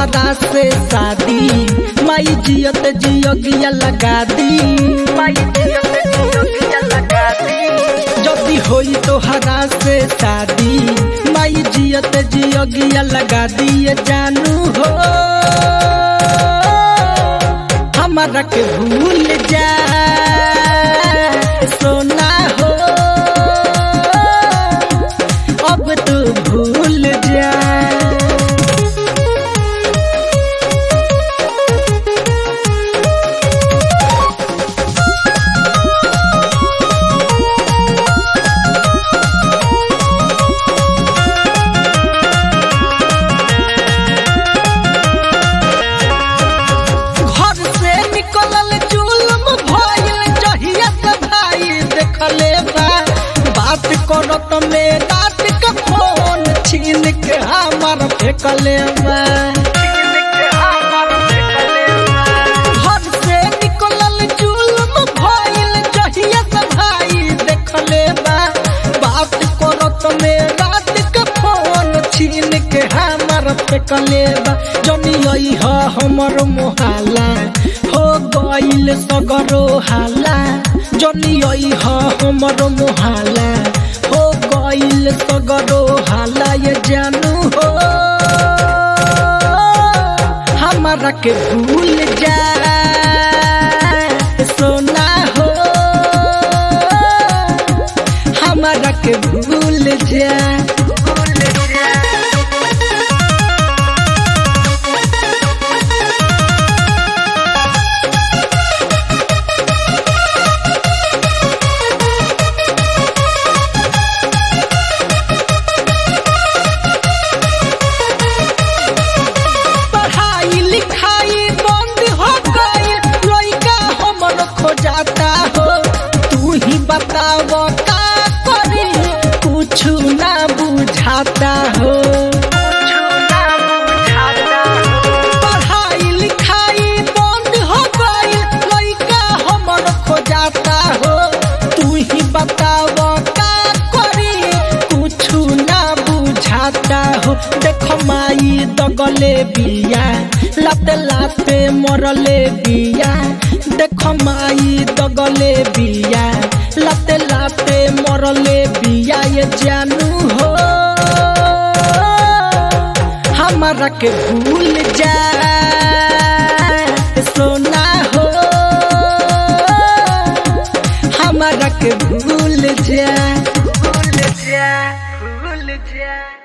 तोहरा से शादी माई जियत जियोगिया लगा दी माई जियत जियोगिया लगा दी जदी होई तोहरा से शादी माई जियत जियोगिया लगा दिए जानू हो हमारा के भूल जा सोना हो अब तू भूल जा घर से निकलल जुल्म भइल जहिया से भाई देखले बा बात करत में रात के फोन छीन के हमर फेंकले बा घर से निकलल जुल्म भइल जहिया से भाई देखले बा बात करत में रात के फोन छीन के हमर फेंकले बा जनी आई ह हमर मोहाला हो गइल सगरो हाला जनी आई ह हमर मोहाला हो गइल सगरो हाला ये जानू हो हमारा के भूल जा सोना हो हमारा के भूल जा भूल जा पढ़ाई लिखाई बंद हो गई लइका हमर खोजाता हो तू ही बताव का करी कुछ ना बुझाता हो पढ़ाई लिखाई बंद हो गई लइका हमर खोजाता हो तू ही बताव का करी कुछ ना बुझाता हो देख माई दगले बिया लाते लाते मरले बिया देख माई दगले बिया लाते लाते मरले बिया ये जानू हो हमारा के भूल जा सोना हो हमारा के भूल जा भूल जा भूल जा